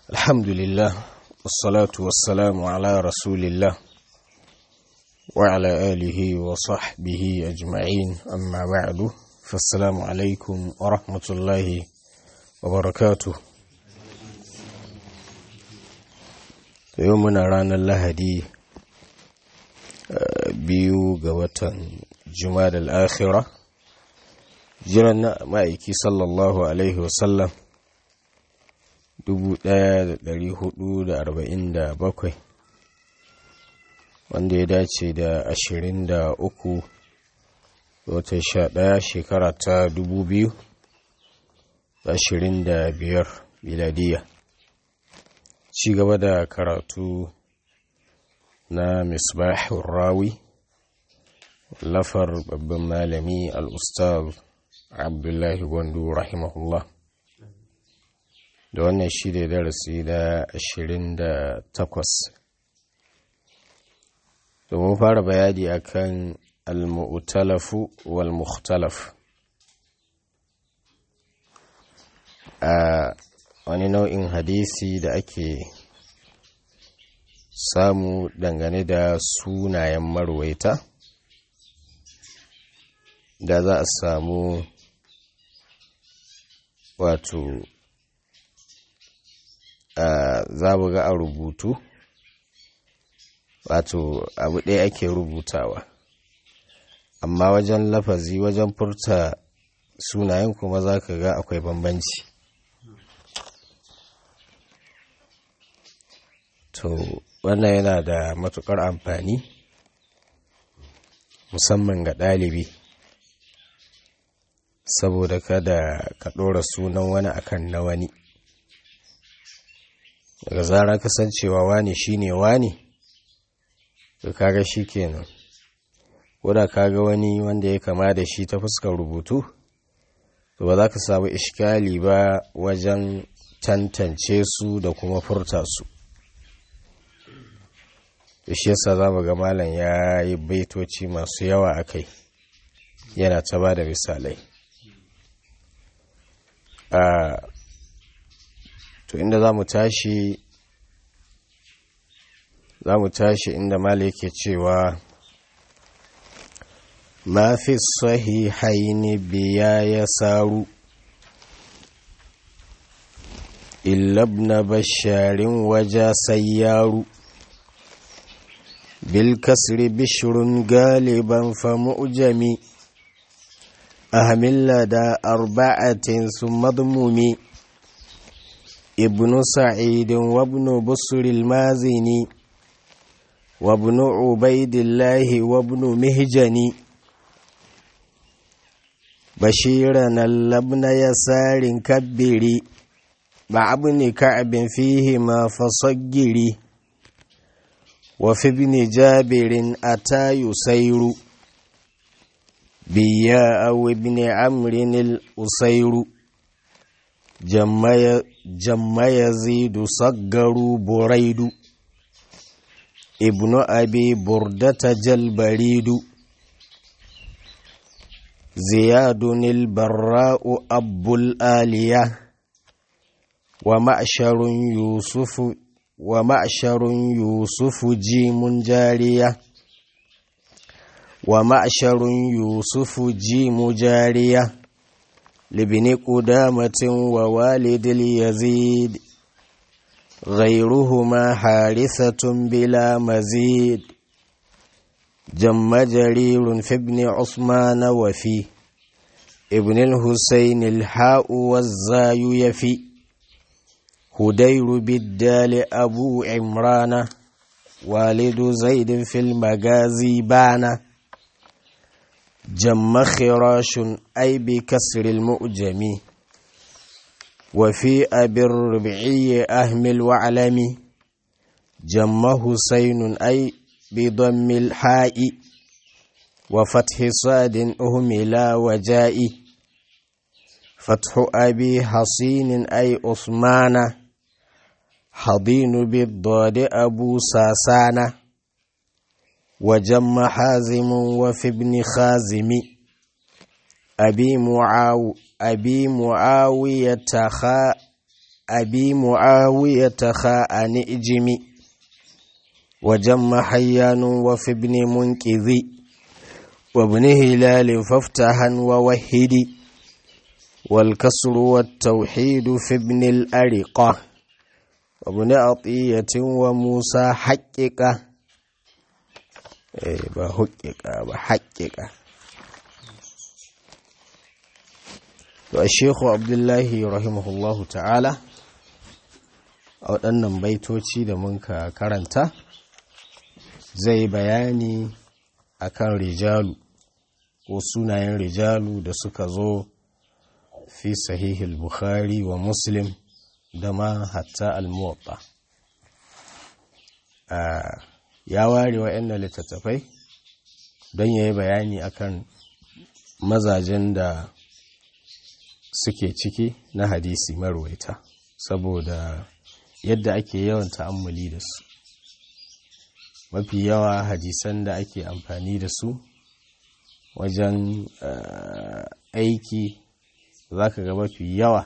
الحمد لله والصلاة والسلام على رسول الله وعلى آله وصحبه أجمعين أما بعد فالسلام عليكم ورحمة الله وبركاته يومنا رانا اللهدي biyu ga watan jumada al'akhira jiran na ma'aiki sallallahu alaihi wasallam 1447 wanda ya dace da 23 watan 11 shekara ta 2025 miladiya ci gaba da karatu na misbahun rawi lafar babban malami al'ustaz abdullahi gwandu rahimahullah da wannan shi da darasi da ashirin da takwas domin fara bayani akan al-mu'talafu wal-mukhtalaf a wani nau'in hadisi da ake samu dangane da sunayen marwaita da za a samu wato za mu ga a rubutu wato abu ɗaya ake rubutawa amma wajen lafazi wajen furta sunayen kuma za ka ga akwai bambanci to wannan yana da matukar amfani musamman ga ɗalibi saboda kada ka ɗora sunan wani akan na wani daga zara kasancewa wani shine wani to kaga shi kenan koda kaga wani wanda ya kama da shi ta fuskar rubutu to ba za ka samu ishkali ba wajen tantance su da kuma furta su da shi yasa za mu ga malam ya yi baitoci masu yawa a kai yana ta ba da misalai to inda za mu tashi za mu tashi inda malam yake cewa ma fi sahihaini biya ya saru illabna basharin waja sayyaru بالكسر بشر غالبا فمؤجمي أهمل لدى أربعة ثم ضموم ابن سعيد وابن بصر المازني وابن عبيد الله وابن مهجني بشيرنا لابن يسار كبري مع ابن كعب فيهما فصجري وفي ابن جابر أتى يسير بيا أو ابن عمرو الأسير جم يزيد صقر بريد ابن أبي بردة جلبريد زياد البراء أب الآلية ومعشر يوسف ومعشر يوسف جيم جارية ومعشر يوسف جيم جارية لابن قدامة ووالد اليزيد غيرهما حارثة بلا مزيد جم جرير في ابن عثمان وفي ابن الحسين الحاء والزاي يفي هدير بالدال أبو عمران والد زيد في المغازي بانا جم خراش أي بكسر المؤجم وفي أبي الربعي أهمل وعلم جم حسين أي بضم الحاء وفتح صاد أهملا وجاء فتح أبي حصين أي عثمان حضين بالضاد أبو ساسانة وجم حازم وفي ابن خازم أبي معاو أبي معاوية خا أبي معاوية خاء نئجم وجم حيان وفي ابن منكذ وابن هلال فافتحا ووهدي والكسر والتوحيد في ابن الأرقة وابن عطية وموسى حقق بحقق بحقق الشيخ عبد الله رحمه الله تعالى a waɗannan baitoci da muka karanta zai bayani akan rijalu ko sunayen rijalu da suka zo fi sahihul bukhari wa muslim da ma hatta al-muwatta ya ware wa'annan littattafai don ya yi bayani akan mazajen da suke ciki na hadisi marwaita saboda yadda ake yawan ta'ammuli da su mafi yawa hadisan da ake amfani da su wajen aiki za ka ga mafi yawa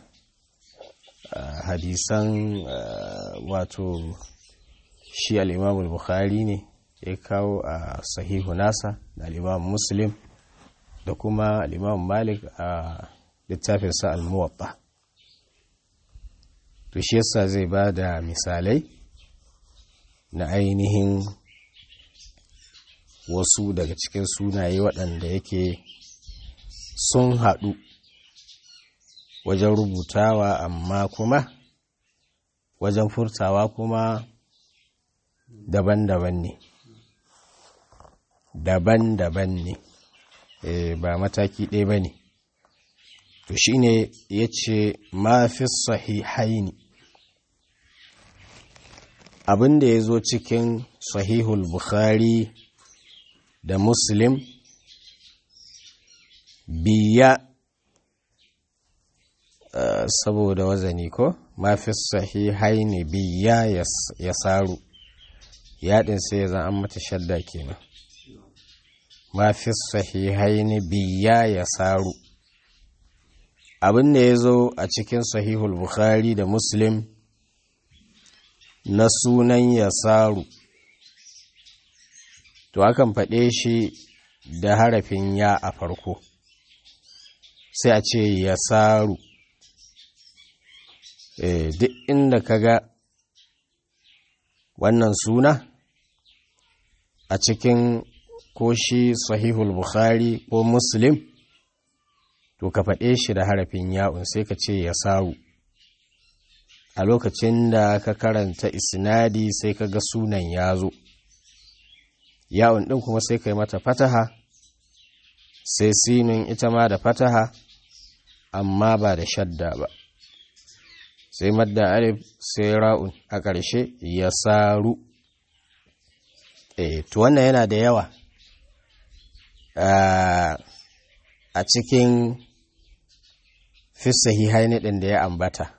hadisan wato shi al'imamul bukhari ne ya kawo a sahihu nasa da al'imam muslim da kuma al'imam malik a littafinsa al-muwatta to shi yasa zai ba da misalai na ainihin wasu daga cikin sunaye waɗanda yake sun haɗu wajen rubutawa amma kuma wajen furtawa kuma daban-daban ne daban-daban ne e, ba mataki ɗaya ba ne to shi ne ya ce mafi sahihaini abin da ya zo cikin sahihul bukhari da muslim biya uh, saboda wazani ko mafi sahihaini biya ya saru yaɗin sai zan an mata shadda kenan mafi sahihaini biya ya saru abin da ya zo a cikin sahihul bukhari da muslim na sunan yasaru to akan faɗe shi da harafin ya a farko sai a ce yasaru e, duk inda ka ga wannan suna a cikin ko shi sahihul bukhari ko muslim to ka faɗe shi da harafin ya'un sai ka ce ya saru a lokacin da ka karanta isnadi sai ka ga sunan ya zo ya'un ɗin kuma sai ka yi mata fataha sai sinin ita ma da fataha amma ba da shadda ba sai madda alif sai ra'un a ƙarshe ya saru e, to wannan yana da yawa a cikin fi sahihaini ɗin da ya ambata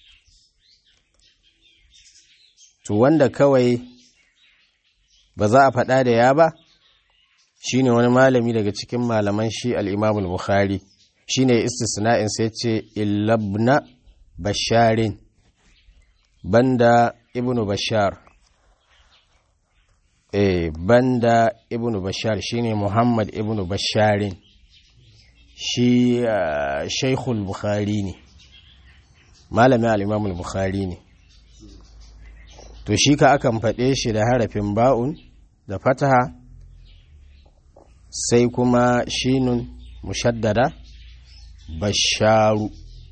to wanda kawai ba za a faɗa da ya ba shine wani malami daga cikin malaman shi al'imamul bukhari shine istisna'in sai ce illabna basharin banda ibnu bashar eh banda ibnu bashar shine muhammad ibnu basharin shi shaikhul bukhari ne malamin al'imamul bukhari ne to shi ka akan faɗe shi da harafin ba'un da fataha sai kuma shinun mushaddada basharu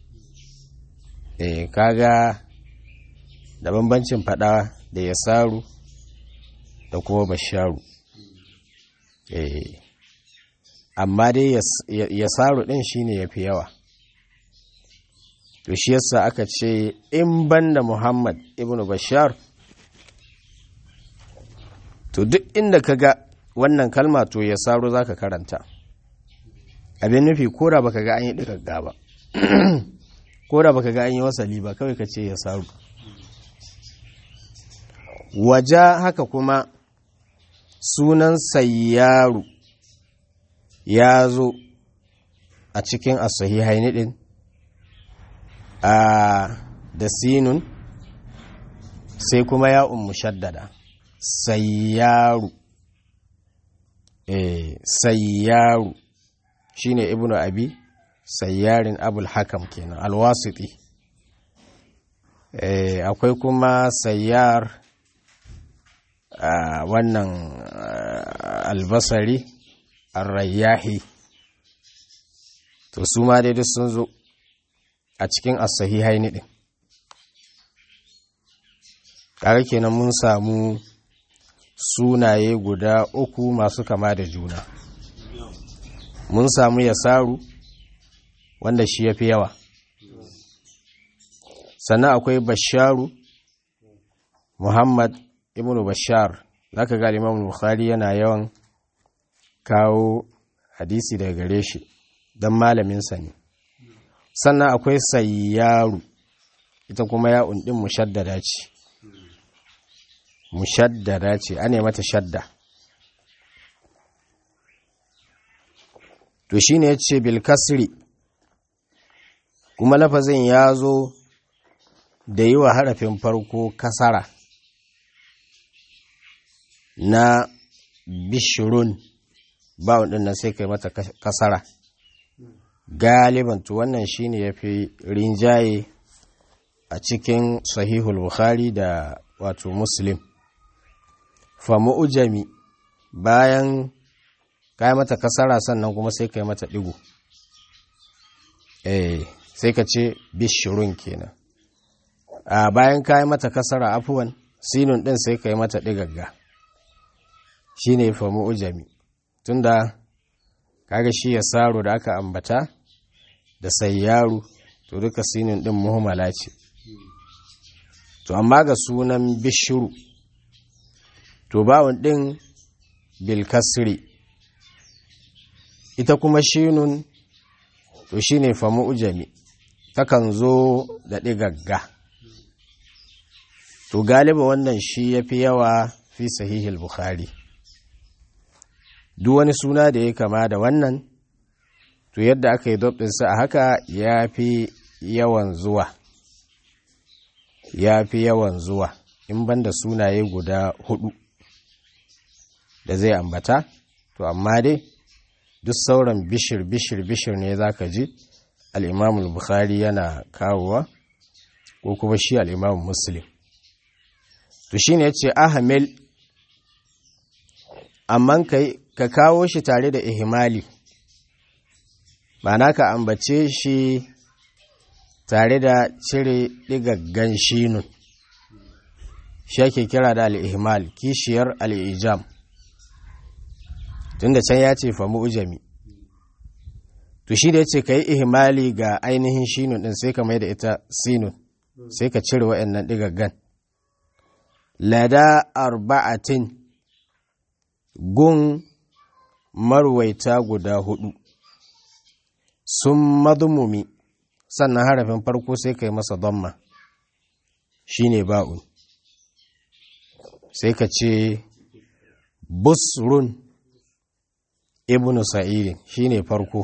eh kaga da bambancin faɗa da yasaru da kuma basharu eh amma dai yasaru ɗin shine yafi yawa to shi yasa aka ce in banda muhammad ibnu bashar to duk inda ka ga wannan kalma to ya saro za ka karanta abin nufi kora baka ga an yi ɗigagga ba kora baka ga an yi wasali ba kawai ka ce ya saro waja haka kuma sunan sayyaru ya zo a cikin asahihaini ɗin a da sinun sai kuma ya'un mushaddada sayyaru eh sayyaru shine ibnu abi sayyarin abul hakam kenan alwasiti eh akwai kuma sayyar wannan albasari arrayyahi to su ma dai duk sun zo a cikin as-sahihai ne din kare kenan mun samu sunaye guda uku masu kama da juna mun samu yasaru wanda shi ya fi yawa sannan akwai basharu muhammad ibn bashar zaka ga imam bukhari yana yawan kawo hadisi daga gare shi don malaminsa ne sannan akwai sayyaru ita kuma ya undin mushaddada ce mushaddada ce ane mata shadda to shine yace bil kasri kuma lafazin ya zo da yi wa harafin farko kasara na bishirun bawon ɗin nan sai kai mata kasara galiban to wannan shine ya fi rinjaye a cikin sahihul bukhari da wato muslim famu ujami bayan kai mata kasara sannan kuma sai kai mata ɗigo eh sai ka ce bishirun kenan a bayan kai mata kasara afuwan sinun ɗin sai kai mata ɗigagga shine famu ujami tunda kaga shi ya saro da aka ambata da sayyaru to duka sinin din muhimmala ce to amma ga sunan bishiru to bawon din bilkasri ita kuma shinun to shine famu ujami takan zo da ɗigagga to galiba wannan shi ya fi yawa fi sahihil bukhari duk wani suna da ya kama da wannan to yadda aka yi ɗinsa a haka ya fi yawan zuwa ya fi yawan zuwa in banda sunaye guda hudu da zai ambata to amma dai duk sauran bishir bishir bishir ne za ka ji al'imamul bukhari yana kawowa ko kuma shi al'imamul muslim to shi ne ya ce ahamil amma ka kawo shi tare da ihimali ma'ana ka ambace shi tare da cire ɗigaggan shinun shi ake kira da al'ihimal kishiyar al'ijam tun da can ya ce famu ujami to shi da ya ce ka yi ihimali ga ainihin shinun ɗin sai ka mai da ita sinun sai ka cire wa'yannan ɗigaggan lada arba'atin gun marwaita guda hudu sun madumumi sannan harafin farko sai kai masa damma shine ba'un sai ka ce busrun ibnu sa'idin shine farko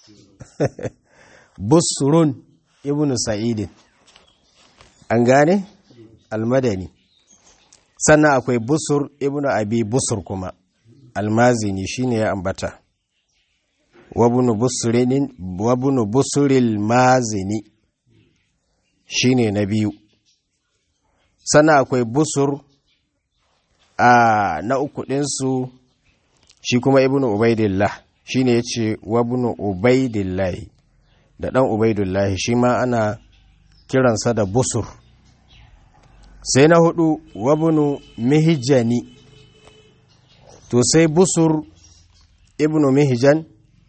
busrun ibnu sa'idin an gane almadani sannan akwai busur ibnu abi busur kuma almazini shine ya ambata wabunu busuril mazini shine na biyu sannan akwai busur a na uku ɗinsu shi kuma ibnu ubaidillah shine ya ce wabunu ubaidillahi da ɗan ubaidillahi shi ma ana kiransa da busur sai na hudu wabunu mihijani to sai busur ibnu mihijan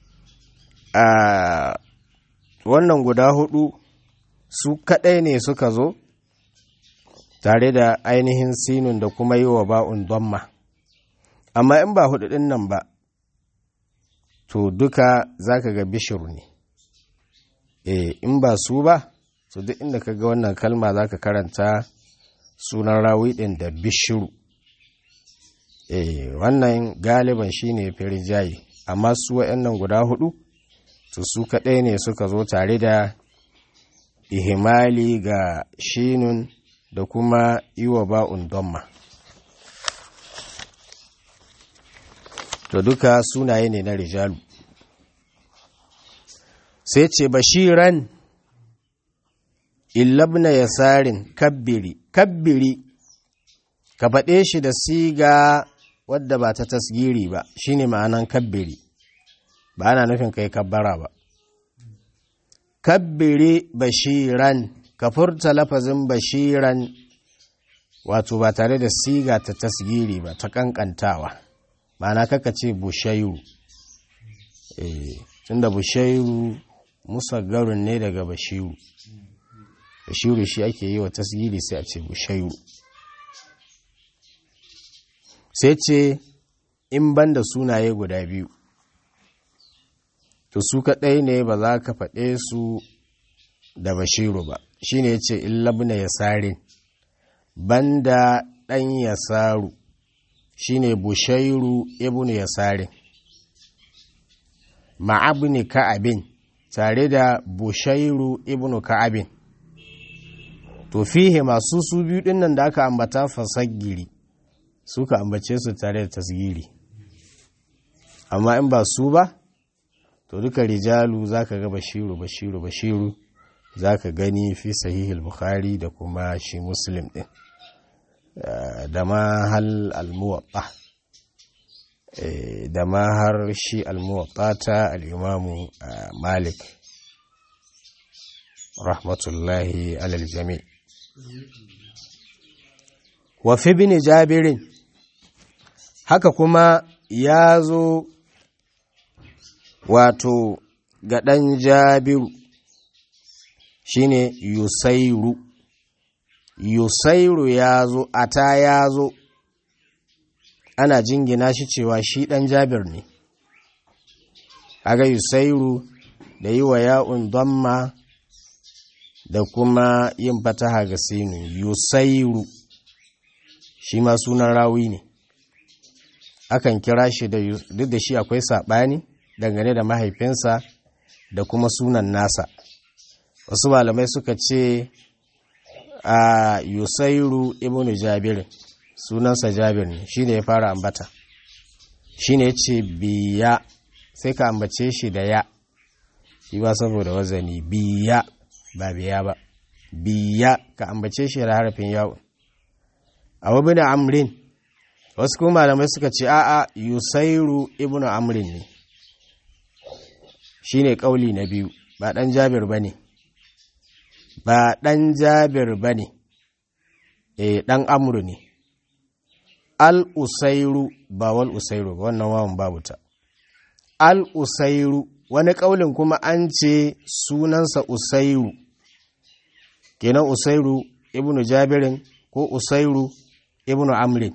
a wannan guda hudu su kadai ne suka zo tare da ainihin sinun da kuma yi wa ba'un donma amma in ba hudu din nan ba to duka za ka ga bishiru ne e in ba su ba to duk inda ka ga wannan kalma za ka karanta sunan rawi din da bishiru e wannan galiban shine firjayi amma su wa'annan guda hudu to su kaɗai ne suka zo tare da ihimali ga shinun da kuma iwa ba'un domma to duka sunaye ne na rijalu sai ce bashiran illabna yasarin kabbiri kabbiri ka faɗe shi da siga wadda ba ta tasgiri ba shine ma'anan kabbiri ba ana nufin kai kabbara ba kabbiri bashiran ka furta lafazin bashiran wato ba tare da siga ta tasgiri ba ta kankantawa ma'ana kaka ce bushairu eh tunda bushairu musaggarun ne daga bashiru bashiru shi ake yi wa tasgiri sai a ce bushairu sai ce in banda sunaye guda biyu to su kaɗai ne ba za ka faɗe su da bashiru ba shi ne ya ce illabna yasarin banda ɗan yasaru shi ne bushairu ibn yasarin ma'abni ka'abin tare da bushairu ibn ka'abin to fihe masu su biyu ɗin nan da aka ambata fasagiri suka ambace su tare da tasgiri amma in ba su ba to duka rijalu zaka ga bashiru bashiru bashiru zaka gani fi sahihul bukhari da kuma shi muslim din da ma hal almuwatta da ma har shi almuwatta ta al'imamu malik rahmatullahi alal jami wa fi bin jabirin haka kuma ya zo wato ga ɗan jabiru shine yusairu yusairu ya zo ata ya zo ana jingina shi cewa shi ɗan jabir ne aga yusairu da yi wa ya'un damma da kuma yin fataha ga sinu yusairu shi ma sunan rawi ne akan kira shi da duk da shi akwai saɓani dangane da mahaifinsa da kuma sunan nasa wasu malamai suka ce a yusairu ibn jabir sunansa jabir ne shi ne ya fara ambata shi ne ce biya sai ka ambace shi da ya shi ba saboda wazani biya ba biya ba biya ka ambace shi da harafin yawon a wabin amrin wasu kuma malamai suka ce a'a yusairu ibn amrin ne shi ne ƙauli na biyu ba ɗan jabir ba ne ba ɗan jabir ba ne e ɗan amuru ne al-usairu ba wal usairu ba wannan wawan babu ta al-usairu wani ƙaulin kuma an ce sunansa usairu kenan usairu ibnu jabirin ko usairu ibnu amrin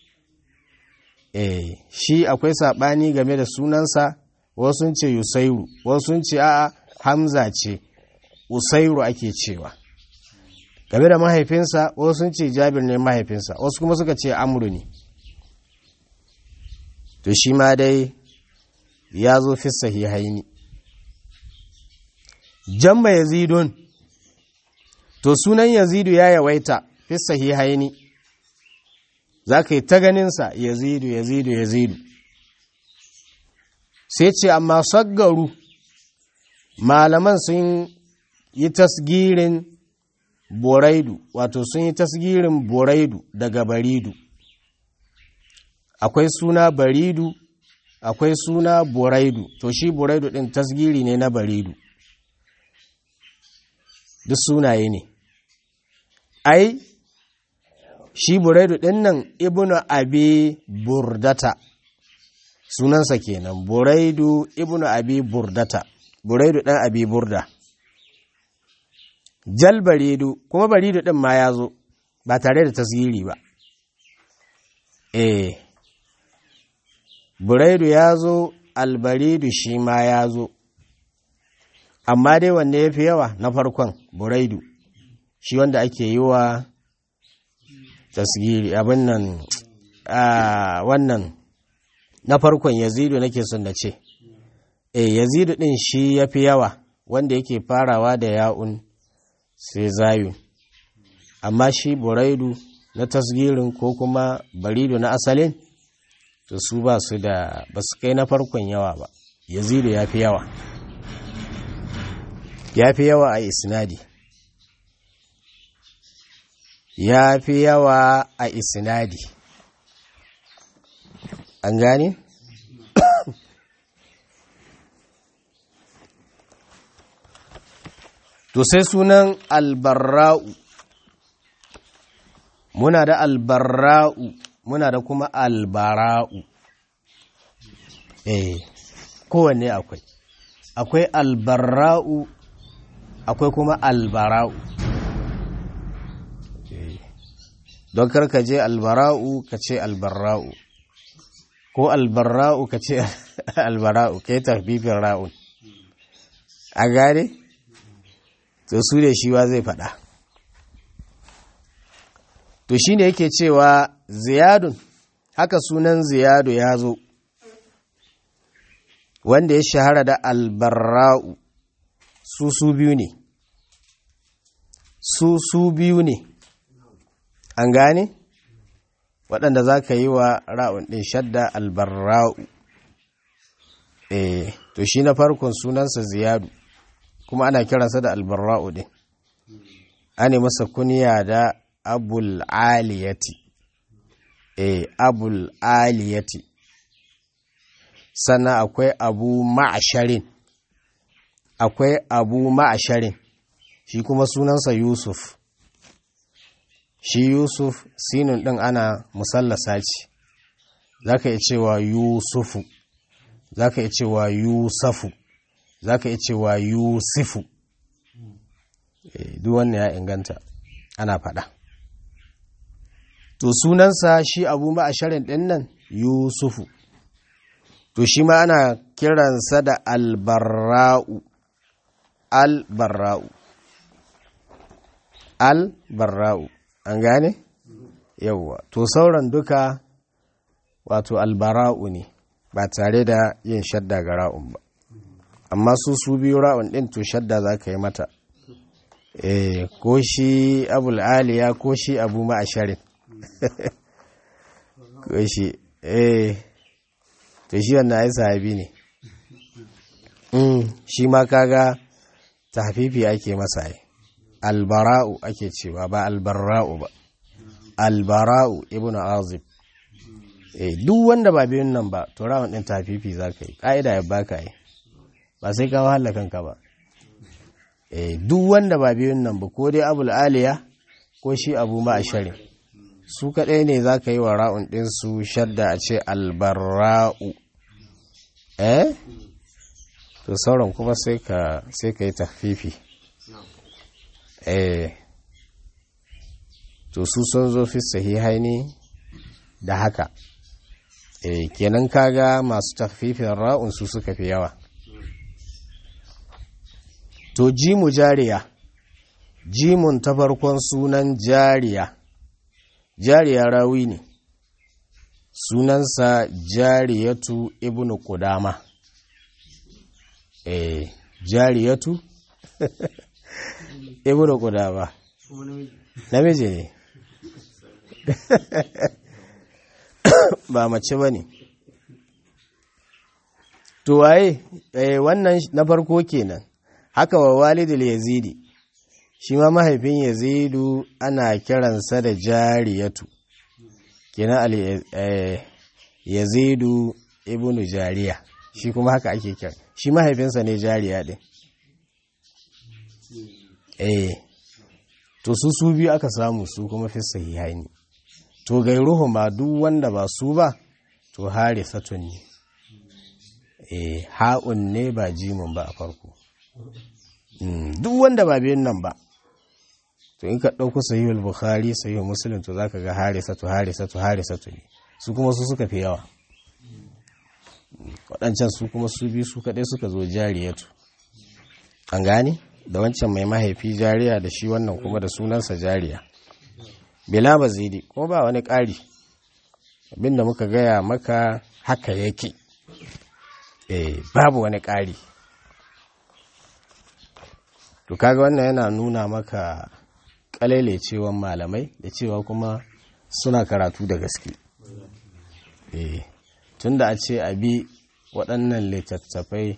eh shi akwai saɓani game da sunansa wasu ce yusairu wasu ce a'a hamza ce usairu ake cewa game da mahaifinsa wasu ce jabir ne mahaifinsa wasu kuma suka ce amru ne to shi ma dai ya zo fi sahihaini jamma yazidun to sunan yazidu ya yawaita fi sahihaini za ka yi ta ganinsa yazidu yazidu yazidu sai ce amma saggaru malaman sun yi tasgirin boraidu wato sun yi tasgirin boraidu daga baridu akwai suna baridu akwai suna boraidu to shi boraidu ɗin tasgiri ne na baridu duk sunaye ne ai shi boraidu ɗin nan ibnu abi burdata sunansa kenan buraidu ibnu abi burdata buraidu dan abi burda jal baridu kuma baridu din ma ya zo ba tare da tasiri ba eh buraidu ya zo albaridu shi ma ya zo amma dai wanne ya fi yawa na farkon buraidu shi wanda ake yi wa tasiri abin nan wannan na farkon yazidu nake son da ce e yazidu din shi ya fi yawa wanda yake farawa da ya'un sai zayun amma shi buraidu na tasgirin ko kuma baridu na asalin to su ba su da ba su kai na farkon yawa ba yazidu ya fi yawa ya fi yawa a isnadi ya fi yawa a isnadi an gane? to sai sunan albarra'u muna da albarra'u muna da kuma albara'u eh kowanne akwai akwai albarra'u akwai kuma albara'u don karka je albara'u ka ce albarra'u ko albarra'u ka ce albara'u ka yi tafifin ra'un a gane to su ne shi wa zai faɗa to shi ne yake cewa ziyadun haka sunan ziyadu ya zo wanda ya shahara da albarra'u su su biyu ne su su biyu ne an gane waɗanda za ka yi wa ra'un ɗin shadda albarra'u eh to shi na farkon sunansa ziyadu kuma ana kiransa da albarra'u ɗin ana masa kuniya da abul aliyati eh abul aliyati sannan akwai abu ma'asharin akwai abu ma'asharin shi kuma sunansa yusuf shi yusuf sinun ɗin ana musallasa ce za ka iya cewa yusufu za ka iya cewa yusafu za ka iya cewa yusufu duk wannan ya inganta ana faɗa to sunansa shi abu ma'asharin ɗin nan yusufu to shi ma ana kiransa da albarra'u albarra'u albarra'u an gane yauwa to sauran duka wato albara'u ne ba tare da yin shadda ga ra'un ba amma su su biyu ra'un ɗin to shadda za ka yi mata eh ko shi abul aliya ko shi abu ma'asharin ko shi eh to shi wannan ai sahabi ne shi ma kaga tahfifi ake masa ai albara'u ake cewa ba albarra'u ba albara'u ibnu azib eh duk wanda ba biyun nan ba to rawun din tahfifi zaka yi kaida ya baka yi ba sai ka wahala kanka ba eh duk wanda ba biyun nan ba ko dai abul aliya ko shi abu ma ashari su kadai ne zaka yi wa ra'un din su shadda a ce albarra'u eh to sauran kuma sai ka sai ka yi tahfifi eh to su sun zo fi sahihai ne da haka eh kenan kaga masu tahfifin ra'un su suka fi yawa to jimu jariya jimun ta farkon sunan jariya jariya rawi ne sunansa jariyatu ibnu kudama eh jariyatu ibnu kudama namiji ne ba mace ba ne to waye eh, wannan na farko kenan haka wa walidul yazidi shi ma mahaifin yazidu ana kiransa da jariyatu kenan al eh, yazidu ibnu jariya shi kuma haka ake kira shi mahaifinsa ne jariya din eh to su su biyu aka samu su kuma fi sahihaini to gairuhu ma duk wanda ba su ba to hare satun ne eh ha'un ne ba jimin ba a farko duk wanda ba biyun nan ba to in ka ɗauko sahihul bukhari sahihul muslim to zaka ga hare satu hare satu hare satu ne su kuma su suka fi yawa waɗancan su kuma su biyu su kaɗai suka zo jariyatu an gane da wancan mai mahaifi jariya da shi wannan kuma da sunansa jariya bila mazidi kuma ba wani ƙari abinda muka gaya maka haka yake eh babu wani ƙari to to kaga wannan yana nuna maka cewan malamai da cewa kuma suna karatu da gaske eh tunda a ce abi waɗannan littattafai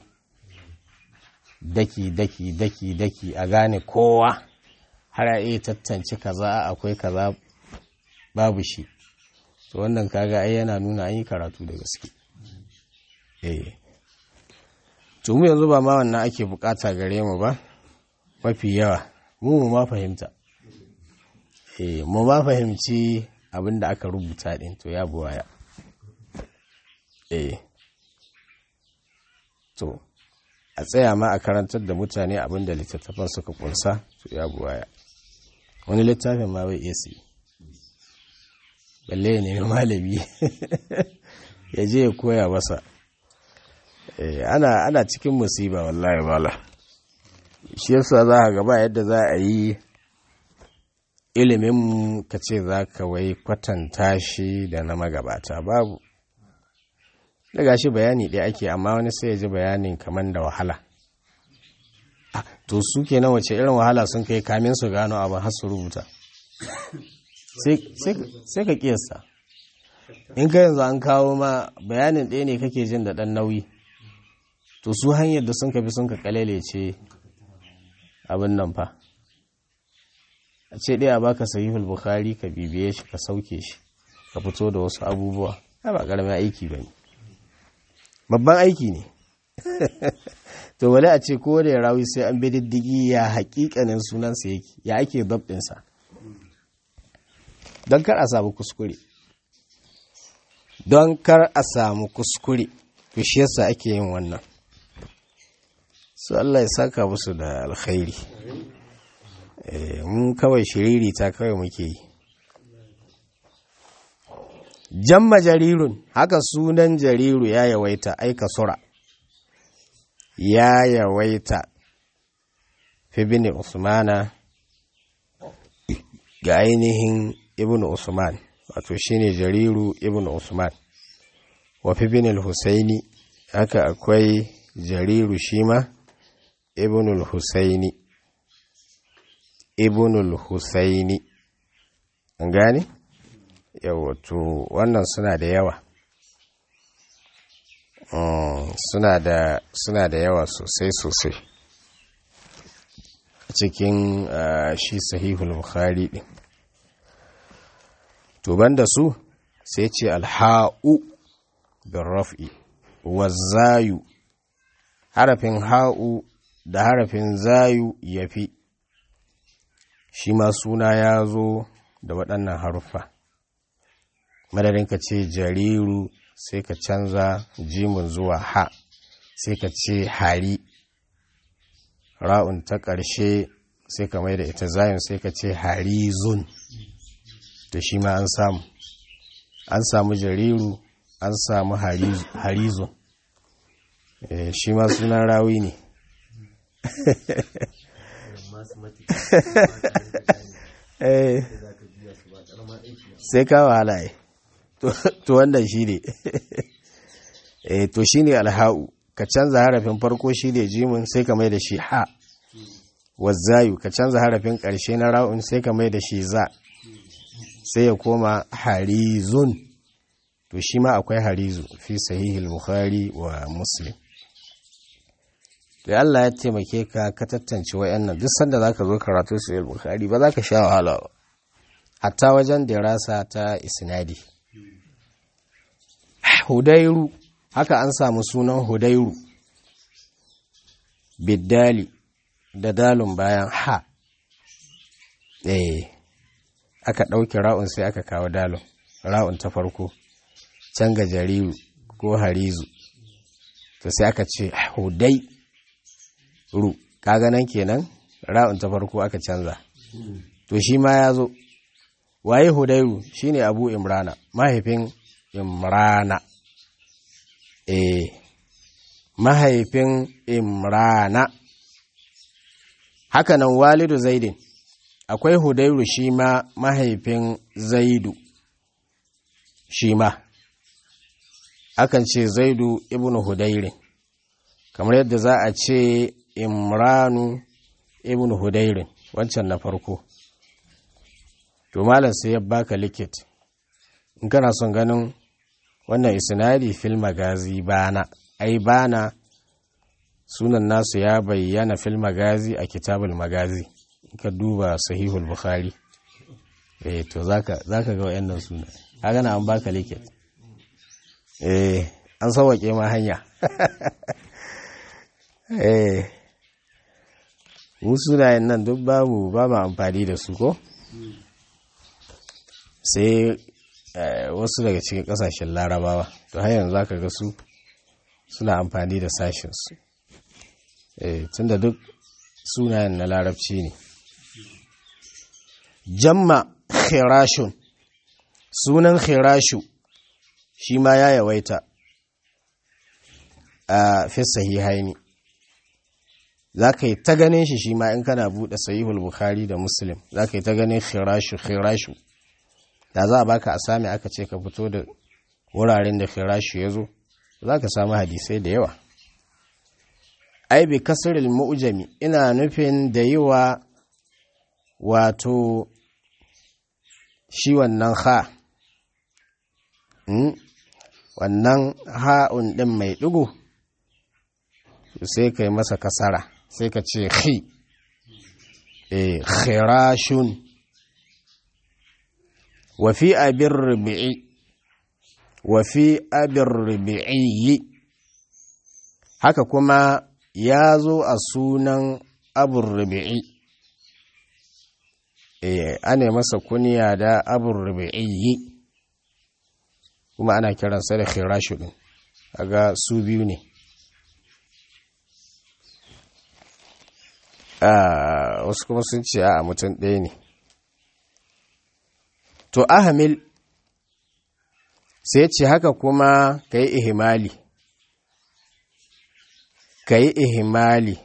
daki daki daki daki a gane kowa har a iya tattance kaza akwai kaza babu shi to wannan kaga ai yana nuna an yi karatu da gaske eh to mu yanzu ba ma wannan ake bukata gare mu ba mafi yawa mu mu ma fahimta eh mu ma fahimci abin da aka rubuta din to ya buwaya eh to a tsaya ma a karantar da mutane abin da littattafan suka kunsa to ya buwaya wani littafin ma bai iya siyi balle ya nemi malami ya je ya koya masa ana ana cikin musiba wallahi bala shi yasa za a gaba yadda za a yi ilimin ka ce za ka wai kwatanta shi da na magabata babu daga shi bayani ɗaya ake amma wani sai ya ji bayanin kamar da wahala to su kenan wace irin wahala sun kai kamin su gano abin har su rubuta sai ka kiyasta in ka yanzu an kawo ma bayanin ɗaya ne kake jin da ɗan nauyi to su hanyar da sun ka bi sun ka kalele ce abin nan fa a ce ɗaya baka sahihul bukhari ka bibiye shi ka sauke shi ka fito da wasu abubuwa ba ƙaramin aiki ba ne babban aiki ne to wale a ce ko da ya rawi sai an bi diddigi ya haƙiƙanin sunansa yake ya ake dabɗinsa don kar a samu kuskure don kar a samu kuskure to shi yasa ake yin wannan su Allah ya saka musu da alkhairi mun kawai shiriri ta kawai muke yi jamma jarirun haka sunan jariru ya yawaita aika sura ya yawaita fi bin usmana ga ainihin ibn usman wato shine jariru ibn usman wa fi bin al-husaini haka akwai jariru shima ibn al-husaini ibn al-husaini an gane yawa to wannan suna da yawa suna da suna da yawa sosai sosai cikin shi sahihul bukhari din to banda su sai ce alha'u bin raf'i zayu harafin ha'u da harafin zayu ya fi shi ma suna ya zo da waɗannan haruffa madadin ka ce jariru sai ka canza jimin zuwa ha sai ka ce hari ra'un ta ƙarshe sai ka mai da ita zayin sai ka ce harizun da shi ma an samu an samu jariru an samu harizun shi ma sunan rawi ne sai ka wahala to wannan shi ne to shi ne alha'u ka canza harafin farko shi ne jimin sai ka mai da shi ha wazzayu ka canza harafin ƙarshe na ra'un sai ka mai da shi za sai ya koma harizun to shi ma akwai harizu fi sahihil bukhari wa muslim da Allah ya taimake ka ka tattance wayannan duk sanda zaka zo karatu sahihil bukhari ba za ka sha wahala ba hatta wajen dirasa ta isnadi hudairu haka an samu sunan hudairu biddali da dalun bayan ha eh aka ɗauki ra'un sai aka kawo dalun ra'un ta farko can ga jariru ko harizu to sai aka ce hudai ru kaga nan kenan ra'un ta farko aka canza to shi ma ya zo waye hudairu shine abu imrana mahaifin imrana eh mahaifin imrana hakanan walidu zaidin akwai hudairu shi ma mahaifin zaidu shi ma akan ce zaidu ibnu hudairin kamar yadda za a ce imranu ibn hudairin wancan na farko to malam sai ya baka likit in kana son ganin wannan isnadi fil magazi bana ai bana sunan nasu ya bayyana fil magazi a kitabul magazi in ka duba sahihul bukhari eh to zaka zaka ga wayannan suna kaga na an baka likit eh an sauwake ma hanya eh mu sunayen nan duk babu ba mu amfani da su ko sai wasu daga cikin kasashen larabawa to har yanzu zaka ga su suna amfani da sashensu eh tunda duk sunayen na larabci ne jamma khirashun sunan khirashu shi ma ya yawaita a fi sahihaini za ka yi ta ganin shi shi ma in kana buɗe sahihul bukhari da muslim za ka yi ta ganin khirashu khirashu da za a baka a sami aka ce ka fito da wuraren da khirashu ya zo za ka samu hadisai da yawa ai bi kasril mu'jami ina nufin da yi wa wato shi wannan ha wannan ha'un ɗin mai ɗigo sai ka yi masa kasara sai ka ce khi e khirashun wafi abin rubi'i wafi abin rubi'i haka kuma ya zo a sunan abin rubi'i e ana masa kuniya da abin rubi'i kuma ana kiransa da khirashu din aga su biyu ne wasu kuma sun ce a mutum ɗaya ne to ahamil sai ce haka kuma ka yi ihimali ka yi ihimali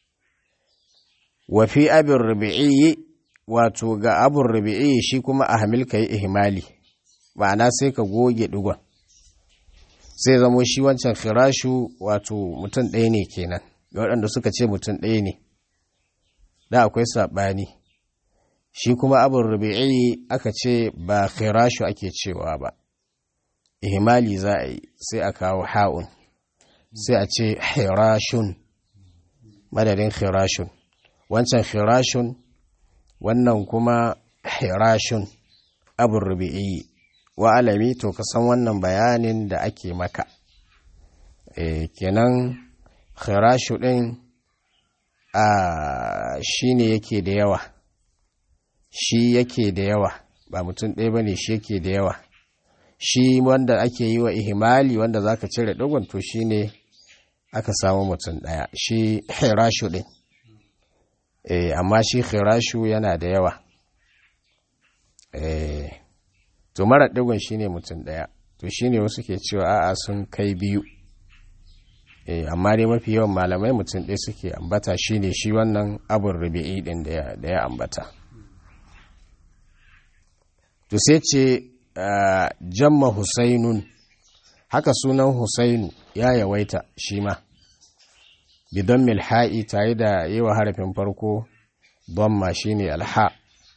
wafi abin rubi'i wato ga abin rubi'i shi kuma ahamil ka yi ihimali ma'ana sai ka goge digon sai zamo shi wancan firashu wato mutum ɗaya ne kenan waɗanda suka ce mutum ɗaya ne da akwai saɓani shi kuma abin rubi'i aka ce ba firashu ake cewa ba ihimali za a yi sai a kawo ha'un sai a ce hirashun madadin hirashun wancan hirashun wannan kuma hirashun abin rubi'i wa alami to ka san wannan bayanin da ake maka e, kenan khirashu ɗin a shi ne yake da yawa shi yake da yawa ba mutum ɗaya ba ne shi yake da yawa shi wanda ake yi wa ihimali wanda za ka cire ɗigon to shi ne aka samu mutum ɗaya shi khirashu ɗin e, amma shi khirashu yana da yawa eh to mara digon shine mutum ɗaya to shine wasu ke cewa a'a sun kai biyu eh amma dai mafi yawan malamai mutum ɗaya suke ambata shine shi wannan abun rubi'i din da ya ambata to sai ce jamma husainun haka sunan husainu ya yawaita shi ma bidon milha'i tare da yi wa harafin farko don shine alha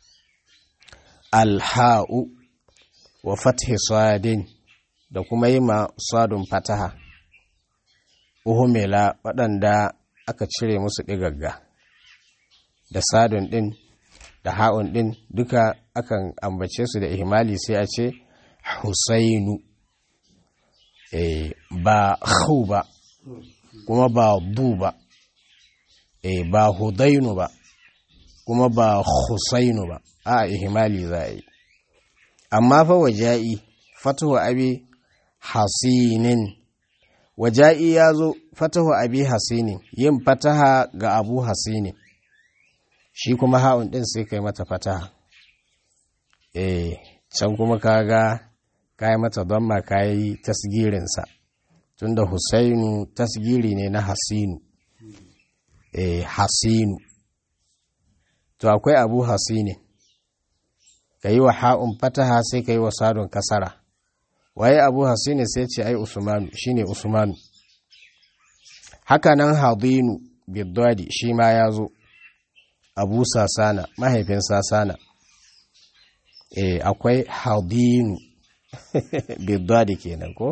alha'u wa fathi sadin da kuma yi ma sadun fataha uhumela waɗanda aka cire musu ɗigagga da sadun ɗin da ha'un ɗin duka akan ambace su da ihimali sai a ce husainu e, ba hu ba kuma ba bu ba e, ba hudainu ba kuma ba husainu ba a ihimali za a yi amma fa waja'i fatahu abi hasinin waja'i ya zo fatahu abi hasinin yin fataha ga abu hasinin shi kuma ha'un ɗin sai kai mata fataha eh can kuma kaga kayi mata don ma kayi tasgirinsa tunda husainu tasgiri ne na hasinu eh hasinu to akwai abu hasinin ka yi wa ha'un fataha sai ka yi wa sadon kasara waye abu hasini sai ce ai usmanu shine usmanu haka nan hadinu biddadi shi ma ya zo abu sasana mahaifin sasana e, akwai hadinu bidda kenan ko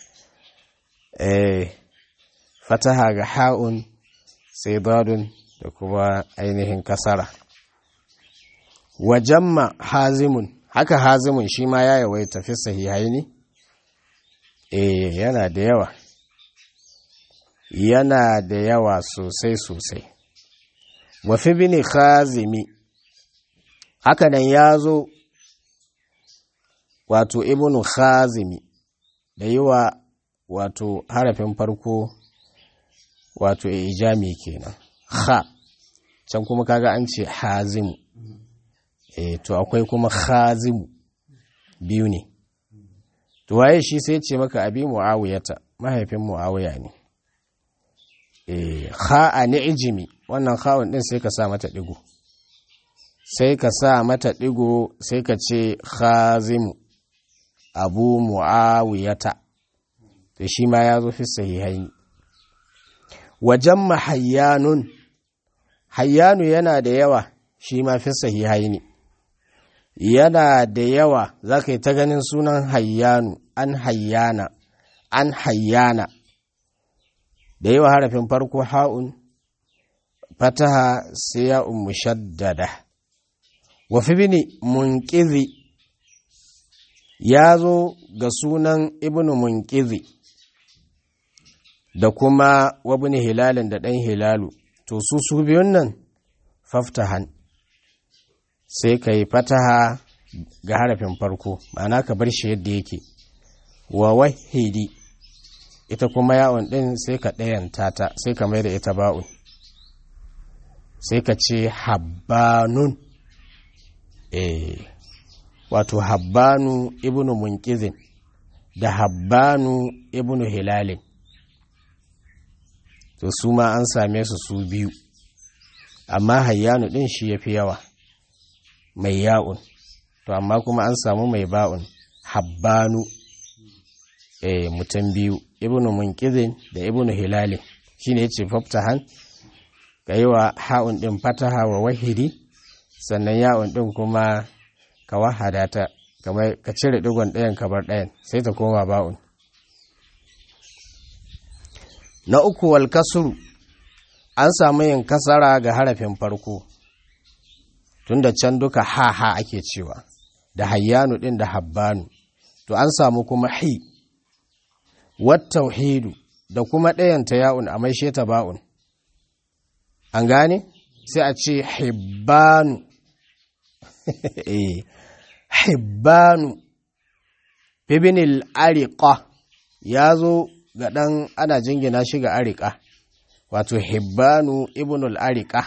e, fataha ga ha'un sai dadun da kuma ainihin kasara wajamma hazimun haka hazimun shi ma ya yawaita fi sahihaini eh yana da yawa yana da yawa sosai sosai wafi bini khazimi haka nan ya zo wato ibnu khazimi da yi wa wato harafin farko wato ijami kenan ha can kuma kaga an ce hazimu e to akwai kuma khazimu biyu ne to waye shi sai ce maka abi muawiyata mahaifin muawiya ne eh kha a ni'jimi wannan khawun din sai ka sa mata digo sai ka sa mata digo sai ka ce khazimu abu muawiyata to shi ma ya zo fi sahihaini wajen mahayyanun hayyanu yana da yawa shi ma fi sahihaini yana da yawa za ka yi ta ganin sunan hayyanu an hayyana an hayyana da yawa harafin farko ha'un fataha sai ya'un mushaddada wafi bini munkizi ya zo ga sunan ibnu munkizi da kuma wabini hilalin da ɗan hilalu to su su biyun nan faftahan sai ka yi fataha ga harafin farko ma'ana ka bar shi yadda yake wa wahidi ita kuma yawon ɗin sai ka ɗayanta ta sai ka mai da ita ba'un sai ka ce habbanun eh wato habbanu ibnu munkizin da habbanu ibnu hilalin to su ma an same su su biyu amma hayyanu ɗin shi ya fi yawa mai ya'un to amma kuma an samu mai ba'un habbanu eh mutum biyu ibnu munkizin da ibnu hilalin shine yace faftahan ka yi wa ha'un ɗin fataha wa wahidi sannan ya'un ɗin kuma ka wahada ta kamar ka cire digon ɗayan ka bar ɗayan sai ta koma ba'un na uku wal kasuru an samu yin kasara ga harafin farko tunda can duka ha ha ake cewa da hayyanu ɗin da habbanu to an samu kuma hi wat tauhidu da kuma ɗayan ta ya'un a maishe ta ba'un an gane sai a ce hibbanu hibbanu bibinil ariqa ya zo ga ɗan ana jingina shi ga ariqa wato hibbanu ibnul ariqa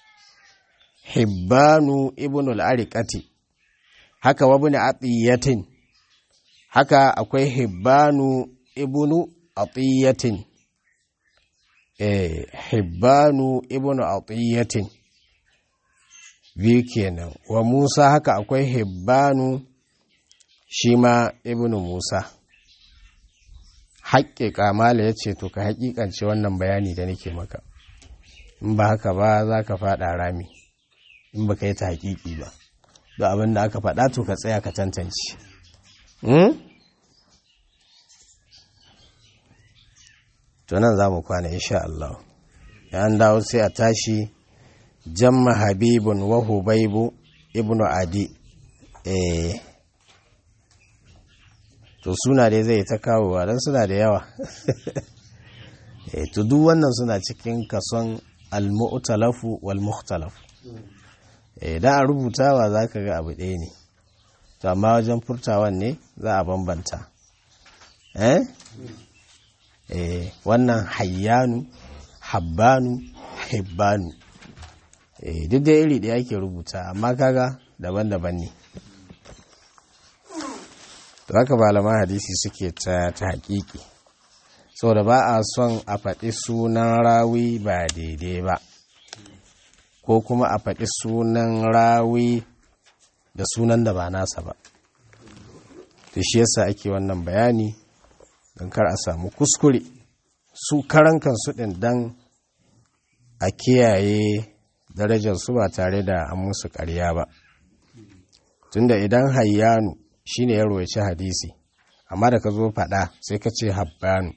hibbanu ibnul ariqati haka wabni atiyatin haka akwai hibbanu ibnu atiyatin eh hibbanu ibnu atiyatin biyu kenan wa musa haka akwai hibbanu shi ma ibnu musa haƙƙe kamala ya ce to ka haƙiƙance wannan bayani da nake maka in ba haka ba za ka faɗa rami in ba ka yi ta haƙiƙi ba da abin da aka faɗa to ka tsaya ka tantance to nan za mu kwana insha Allah an dawo sai a tashi jamma habibun wa hubaibu ibnu adi eh to suna dai zai ta kawowa don suna da yawa eh to duk wannan suna cikin kason al-mu'talafu wal mukhtalafu eh dan a rubutawa zaka ga abu ɗaya ne to amma wajen furtawan ne za a bambanta eh eh wannan hayyanu habbanu hibbanu eh duk da iri ɗaya ake rubuta amma kaga daban-daban ne to haka malaman hadisi suke ta ta hakiki saboda ba a son a faɗi sunan rawi ba daidai ba ko kuma a faɗi sunan rawi da sunan da ba nasa ba to shi yasa ake wannan bayani don kar a samu kuskure su karan kansu ɗin dan a kiyaye darajar su ba tare da an musu ƙarya ba tunda idan hayyanu shine ya roci hadisi amma da ka zo faɗa sai ka ce habbanu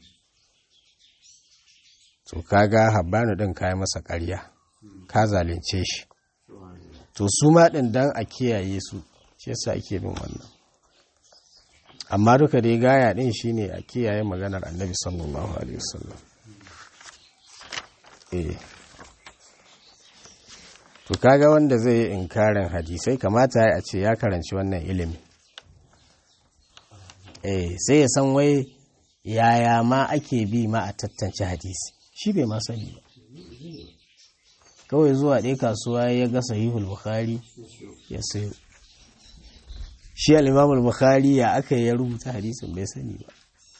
to kaga habbanu ɗin ka yi masa ƙarya ka zalunce shi to su ma ɗin dan a kiyaye su shi yasa ake bin wannan amma duka dai gaya ɗin shine a kiyaye maganar annabi sallallahu alaihi wasallam eh to kaga wanda zai yi inkarin hadisai kamata a ce ya karanci wannan ilimi eh sai ya san wai yaya ma ake bi ma a tattance hadisi shi bai ma sani ba kawai zuwa ɗaya kasuwa ya ga sahihul bukhari ya sayo shi al bukhari ya aka ya rubuta hadisin bai sani ba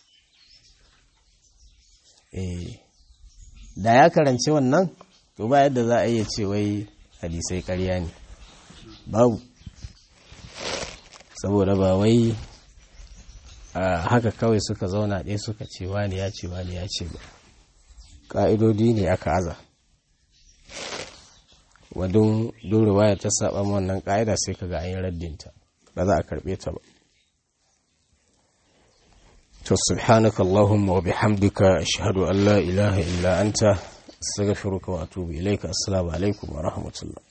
eh da ya karanci wannan to ba yadda za a iya ce wai hadisai ƙarya ne babu saboda ba wai haka kawai suka zauna ɗaya suka ce wani ya ce wani ya ce ba ƙa'idodi ne aka aza wadun durewa ya ta saba wannan ƙa'ida sai ka ga an yi raddinta ba za a karɓe ta ba to subhanaka allahumma wa bihamdika ashhadu an la ilaha illa anta astaghfiruka wa atubu ilayka assalamu alaikum wa rahmatullah